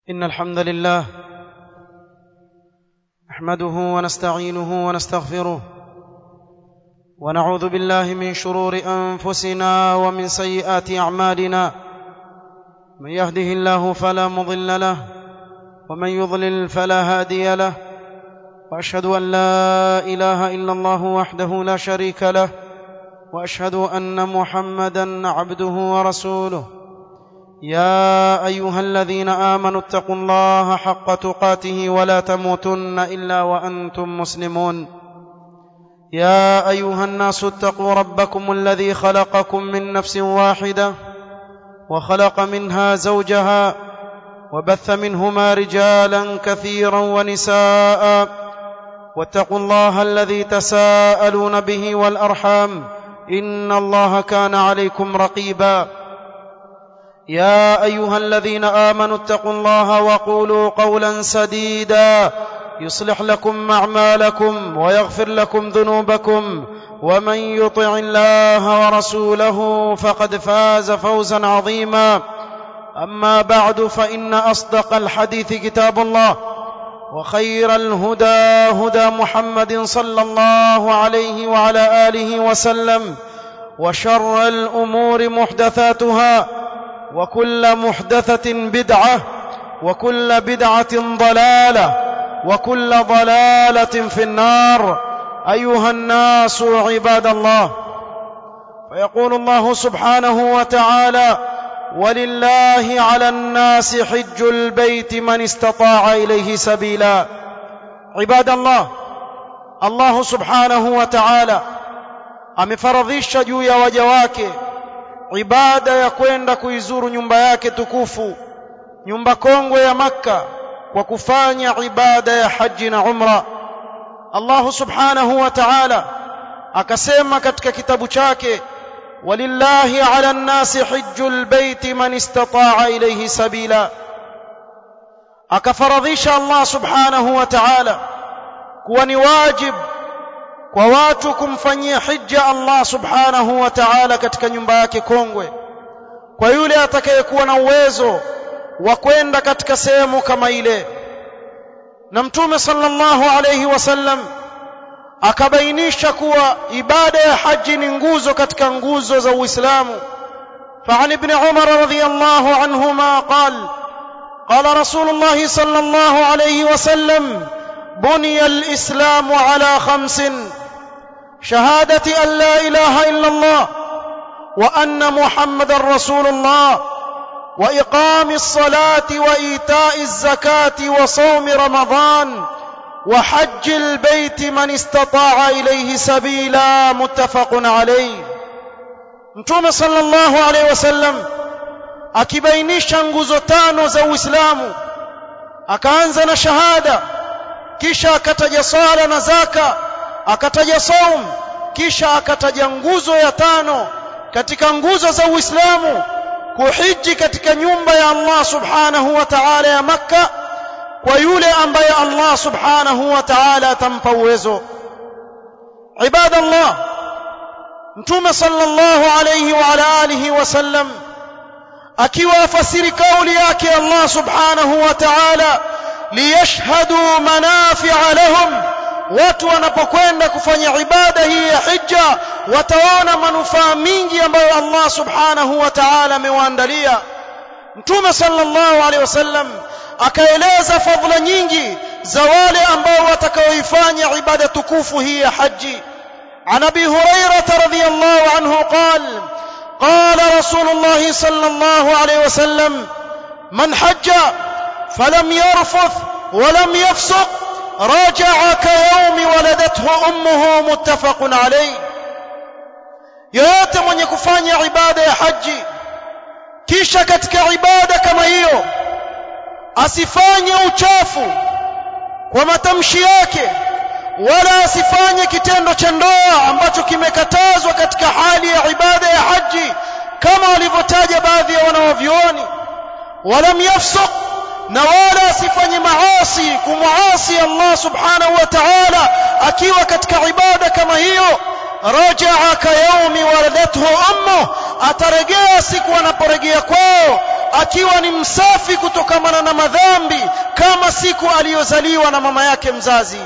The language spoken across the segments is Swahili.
إن الحمد لله نحمده ونستعينه ونستغفره ونعوذ بالله من شرور أنفسنا ومن سيئات أعمالنا من يهده الله فلا مضل له ومن يضلل فلا هادي له وأشهد أن لا إله إلا الله وحده لا شريك له وأشهد أن محمدا عبده ورسوله يا ايها الذين امنوا اتقوا الله حق تقاته ولا تموتن الا وانتم مسلمون يا ايها الناس اتقوا ربكم الذي خلقكم من نفس واحده وخلق منها زوجها وبث منهما رجالا كثيرا ونساء واتقوا الله الذي تساءلون به والارحام ان الله كان عليكم رقيبا يا ايها الذين امنوا اتقوا الله وقولوا قولا سديدا يصلح لكم اعمالكم ويغفر لكم ذنوبكم ومن يطع الله ورسوله فقد فاز فوزا عظيما اما بعد فان اصدق الحديث كتاب الله وخير الهدى هدى محمد صلى الله عليه وعلى اله وسلم وشر الامور محدثاتها وكل محدثة بدعة وكل بدعة ضلالة وكل ضلالة في النار أيها الناس عباد الله فيقول الله سبحانه وتعالى ولله على الناس حج البيت من استطاع إليه سبيلا عباد الله الله سبحانه وتعالى amefaradhisha juu ya waja wake ibada ya kwenda kuizuru nyumba yake tukufu nyumba kongwe ya makka kwa kufanya ibada ya haji na umra Allah subhanahu wa ta'ala akasema katika kitabu chake walillahi ala nnasi hijjul baiti man istata'a ilayhi sabila akafaradhisha Allah subhanahu wa ta'ala kuwa ni wajib kwa watu kumfanyia hija Allah subhanahu wa ta'ala katika nyumba yake kongwe kwa yule atakayekuwa na uwezo wa kwenda katika sehemu kama ile na mtume sallallahu alayhi wasallam akabainisha kuwa ibada ya haji ni nguzo katika nguzo za Uislamu فعن ابن عمر رضي الله عنهما قال قال رسول الله صلى الله عليه وسلم بني الإسلام على خمس شهادة أن لا إله إلا الله وأن محمد رسول الله وإقام الصلاة وإيتاء الزكاة وصوم رمضان وحج البيت من استطاع إليه سبيلا متفق عليه متوم صلى الله عليه وسلم akibainisha nguzo tano za Uislamu akaanza na shahada kisha akataja sala na zaka akataja saum kisha akataja nguzo ya tano katika nguzo za Uislamu kuhiji katika nyumba ya Allah subhanahu wa ta'ala ya Makka kwa yule ambaye Allah subhanahu wa ta'ala atampa uwezo ibadallah mtume sallallahu alayhi wa ala alihi wasallam akiwa afasiri kauli yake Allah subhanahu wa ta'ala liyashhadu manafi'a lahum watu wanapokwenda kufanya ibada hii ya hija wataona manufaa mingi ambayo Allah subhanahu wa ta'ala amewaandalia mtume sallallahu alaihi wasallam akaeleza fadhila nyingi za wale ambao watakaoifanya ibada tukufu hii ya haji عن ابي هريره رضي الله عنه قال قال رسول الله صلى الله عليه وسلم من حج فلم يرفث ولم يفسق رجع كيوم ولدته امه متفق عليه yoyote mwenye kufanya ibada ya haji kisha katika ibada kama hiyo asifanye uchafu kwa matamshi yake wala asifanye kitendo cha ndoa ambacho kimekatazwa katika hali ya ibada ya haji kama walivyotaja baadhi ya wanawavyuoni walam yafsuq na wala asifanye maasi kumuasi Allah subhanahu wa ta'ala akiwa katika ibada kama hiyo rajaa ka yaumi waladathu ummu atarejea siku anaporejea kwao akiwa ni msafi kutokamana na madhambi kama siku aliyozaliwa na mama yake mzazi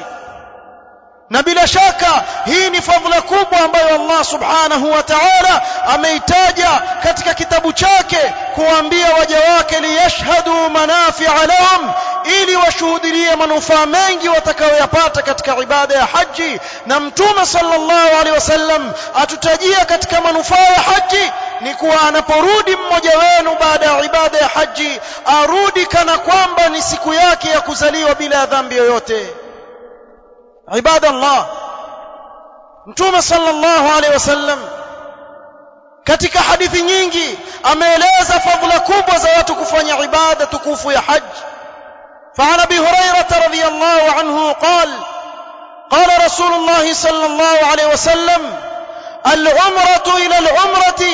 na bila shaka hii ni fadhila kubwa ambayo Allah subhanahu wa ta'ala ameitaja katika kitabu chake kuambia waja wake liyashhadu manafi'a lahum ili washuhudie manufaa mengi watakayoyapata katika ibada ya haji na mtume sallallahu alaihi wasallam atutajia katika manufaa ya haji ni kuwa anaporudi mmoja wenu baada ya ibada ya haji arudi kana kwamba ni siku yake ya kuzaliwa bila dhambi yoyote عباد الله mtume sallallahu alaihi wasallam katika hadithi nyingi ameeleza fadhila kubwa za watu kufanya ibada tukufu ya haji فعن ابي هريره رضي الله عنه قال قال رسول الله صلى الله عليه وسلم العمره الى العمره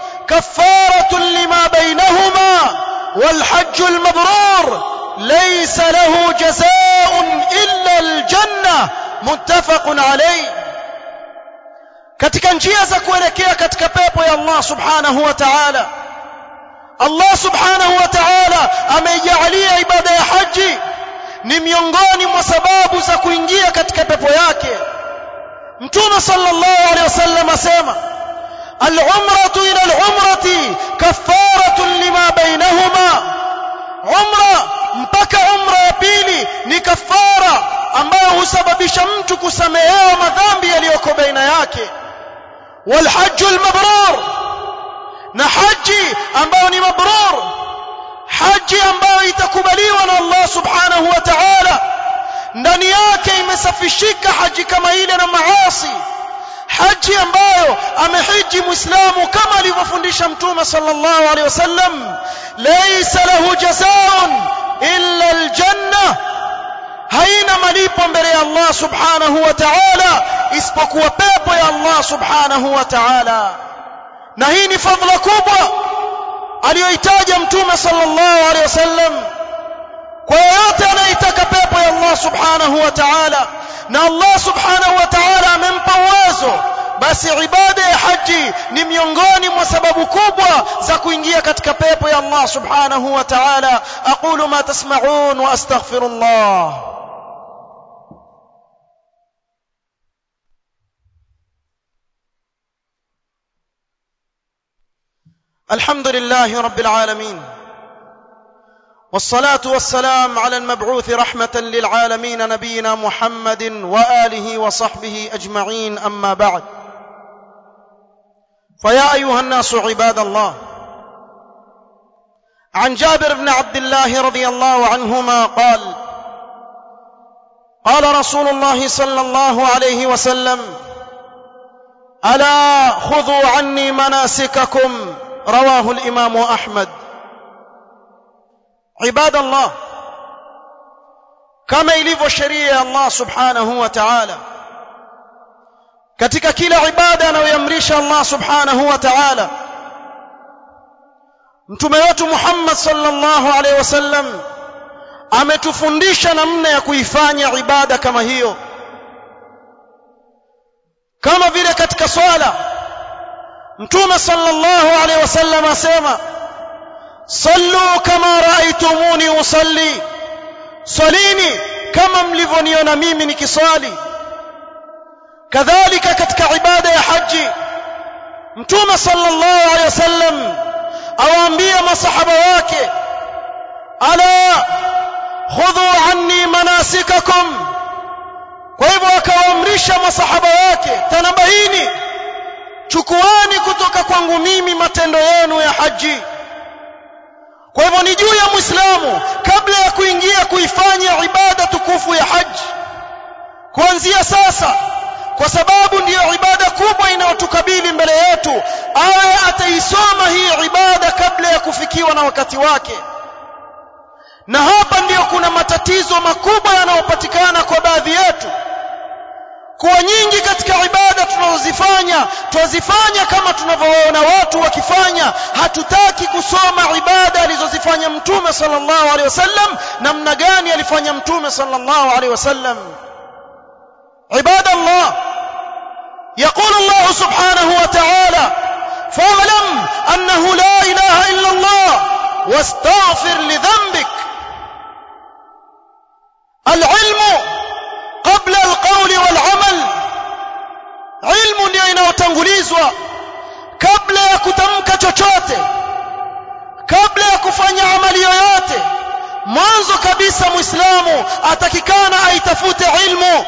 كفاره لما بينهما والحج المبرور ليس له جزاء الا الجنه متفق عليه katika njia za kuelekea katika pepo ya Allah subhanahu wa ta'ala Allah subhanahu wa ta'ala ameijalia ibada ya haji ni miongoni mwa sababu za kuingia katika pepo yake Mtume sallallahu alaihi wasallam asema al-umratu ila al-umrati kaffaratun lima bainahuma umra mpaka umra ya pili ni kafara ambayo husababisha mtu kusamehewa madhambi yaliyoko baina yake والحج المبرور na haji ambayo ni mabrur haji ambayo itakubaliwa na Allah subhanahu wa ta'ala ndani yake imesafishika haji kama ile na maasi haji ambayo amehiji muislamu kama alivyofundisha mtume sallallahu alaihi wasallam laysa lahu jazaa'un illa aljanna haina malipo mbele ya Allah subhanahu wa ta'ala isipokuwa pepo ya Allah subhanahu wa ta'ala na hii ni fadhila kubwa aliyoitaja mtume sallallahu alaihi wasallam kwa yote anayetaka pepo ya Allah subhanahu wa ta'ala na Allah subhanahu wa ta'ala amempa uwezo basi ibada ya haji ni miongoni mwa sababu kubwa za kuingia katika pepo ya Allah subhanahu wa ta'ala aqulu ma tasma'un wa astaghfirullah الحمد لله رب العالمين والصلاه والسلام على المبعوث رحمه للعالمين نبينا محمد واله وصحبه اجمعين اما بعد فيا ايها الناس عباد الله عن جابر بن عبد الله رضي الله عنهما قال قال رسول الله صلى الله عليه وسلم الا خذوا عني مناسككم رواه الامام احمد عباد الله kama ilivyo sheria ya Allah subhanahu wa ta'ala katika kila ibada anayoamrisha Allah subhanahu wa ta'ala mtume wetu Muhammad sallallahu alaihi wasallam ametufundisha namna ya kuifanya ibada kama hiyo kama vile katika swala mtume sallallahu alaihi wasallam asema sallu kama raaitumuni usalli salini kama mlivyoniona mimi nikiswali kadhalika katika ibada ya haji mtume sallallahu alaihi wasallam awaambia masahaba wake ala khudhu anni manasikakum kwa hivyo akawaamrisha masahaba wake tanabahini chukuani kutoka kwangu mimi matendo yenu ya haji kwa hivyo ni juu ya muislamu kabla ya kuingia kuifanya ibada tukufu ya haji kuanzia sasa kwa sababu ndiyo ibada kubwa inayotukabili mbele yetu awe ataisoma hii ibada kabla ya kufikiwa na wakati wake na hapa ndiyo kuna matatizo makubwa yanayopatikana kwa baadhi yetu kuwa nyingi katika ibada tunazozifanya twazifanya kama tunavyoona watu wakifanya hatutaki kusoma ibada alizozifanya mtume sallallahu alaihi wasallam namna gani alifanya mtume sallallahu alaihi wasallam عباد الله يقول الله سبحانه وتعالى فاعلم انه لا اله الا الله واستغفر لذنبك العلم قبل القول والعمل علم ndio inayotangulizwa kabla ya kutamka chochote kabla ya kufanya amali yoyote mwanzo kabisa muislamu atakikana aitafute ilmu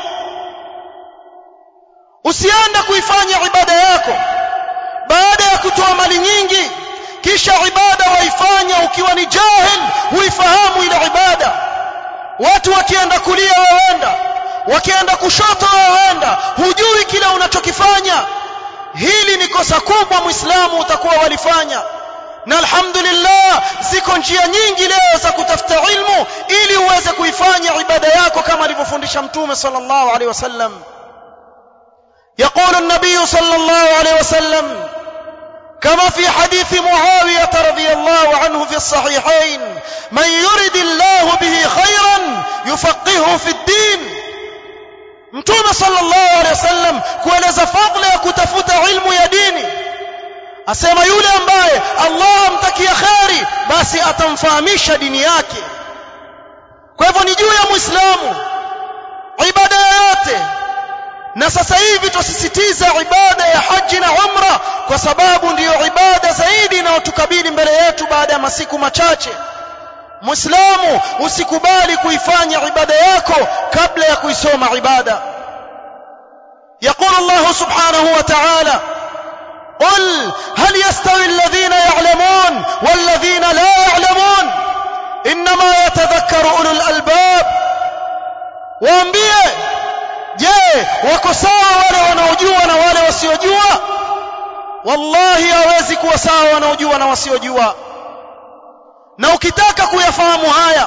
usiende kuifanya ibada yako baada ya kutoa mali nyingi kisha ibada waifanya ukiwa ni jahil huifahamu ile ibada watu wakienda kulia waenda wakienda kushoto waenda hujui kile unachokifanya hili ni kosa kubwa muislamu utakuwa walifanya na alhamdulillah ziko njia nyingi leo za kutafuta ilmu ili uweze kuifanya ibada yako kama alivyofundisha mtume sallallahu alaihi wasallam يقول النبي صلى الله عليه وسلم كما في حديث معاوية رضي الله عنه في الصحيحين من يرد الله به خيرا يفقهه في الدين mtume sallallahu alaihi wasallam kueleza fadhila ya kutafuta ilmu ya dini asema yule ambaye Allah amtakia kheri basi atamfahamisha dini yake kwa hivyo ni juu ya muislamu ibada yoyote na sasa hivi tusisitiza ibada ya haji na umra kwa sababu ndiyo ibada zaidi inayotukabili mbele yetu baada ya masiku machache muislamu usikubali kuifanya ibada yako kabla ya kuisoma ibada يقول الله سبحانه وتعالى قل هل يستوي الذين يعلمون والذين لا يعلمون انما يتذكر اولو الالباب waambie je wako sawa wale wanaojua na wale wasiojua wallahi hawezi kuwa sawa wanaojua na wasiojua na ukitaka kuyafahamu haya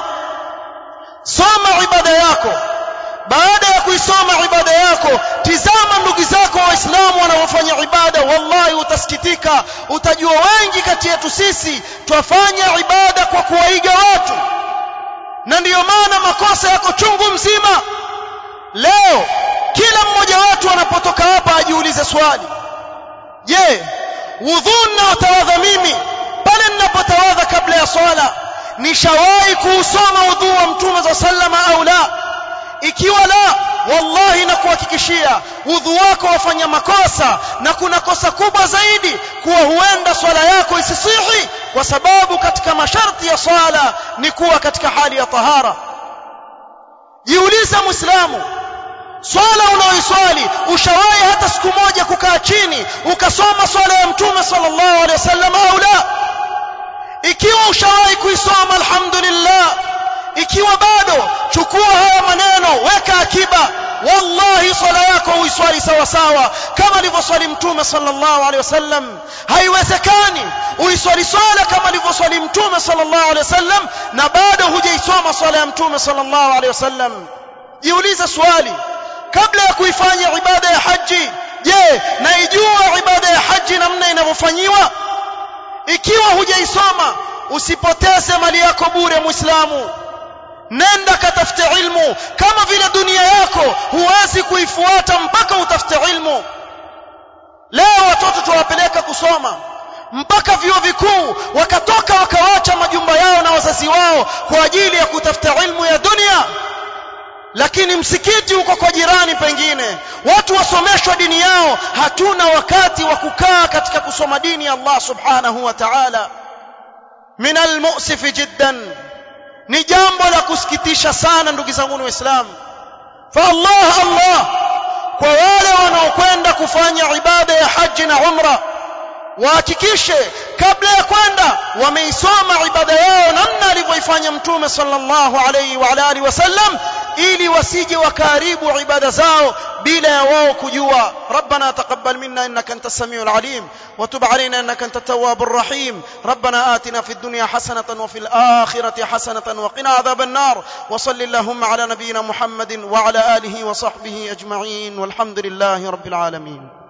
soma ibada yako baada ya kuisoma ibada yako tizama ndugu zako waislamu wanaofanya ibada wallahi utasikitika utajua wengi kati yetu sisi twafanya ibada kwa kuwaiga watu na ndiyo maana makosa yako chungu mzima leo kila mmoja wetu anapotoka hapa ajiulize swali je wudhu ninaotawadha mimi pale ninapotawadha kabla ya swala nishawahi kuusoma udhu wa mtume za sallama au la ikiwa la wallahi na kuhakikishia udhu wako wafanya makosa na kuna kosa kubwa zaidi kuwa huenda swala yako isisihi kwa sababu katika masharti ya swala ni kuwa katika hali ya tahara jiulize muislamu swala unaoiswali ushawahi hata siku moja kukaa chini ukasoma swala ya mtume sallallahu alaihi wasallam au la ikiwa ushawahi kuisoma alhamdulillah ikiwa bado chukua haya maneno weka akiba wallahi swala yako uiswali sawa sawa kama alivyoswali mtume sallallahu alaihi wasallam haiwezekani uiswali swala kama alivyoswali mtume sallallahu alaihi wasallam na bado hujaisoma swala ya mtume sallallahu alaihi wasallam jiulize swali kabla ya kuifanya ibada ya haji je naijua ibada ya haji namna inavyofanyiwa ikiwa hujaisoma usipoteze mali yako bure muislamu nenda katafute ilmu kama vile dunia yako huwezi kuifuata mpaka utafute ilmu leo watoto tuwapeleka kusoma mpaka vyuo vikuu wakatoka wakawacha majumba yao na wazazi wao kwa ajili ya kutafuta ilmu ya dunia lakini msikiti uko kwa jirani pengine watu wasomeshwa dini yao hatuna wakati wa kukaa katika kusoma dini ya Allah subhanahu wa ta'ala min almu'sif jiddan ni jambo la kusikitisha sana ndugu zangu waislamu fa Allah Allah kwa wale wanaokwenda kufanya ibada ya haji na umra wahakikishe kabla ya kwenda wameisoma ibada yao namna alivyoifanya mtume sallallahu alayhi wa alihi wasallam ili wasije wakaribu ibada zao bila ya wao kujua ربنا تقبل منا انك انت السميع العليم وتب علينا انك انت التواب الرحيم ربنا آتنا في الدنيا حسنة وفي الآخرة حسنة وقنا عذاب النار وصل اللهم على نبينا محمد وعلى آله وصحبه أجمعين والحمد لله رب العالمين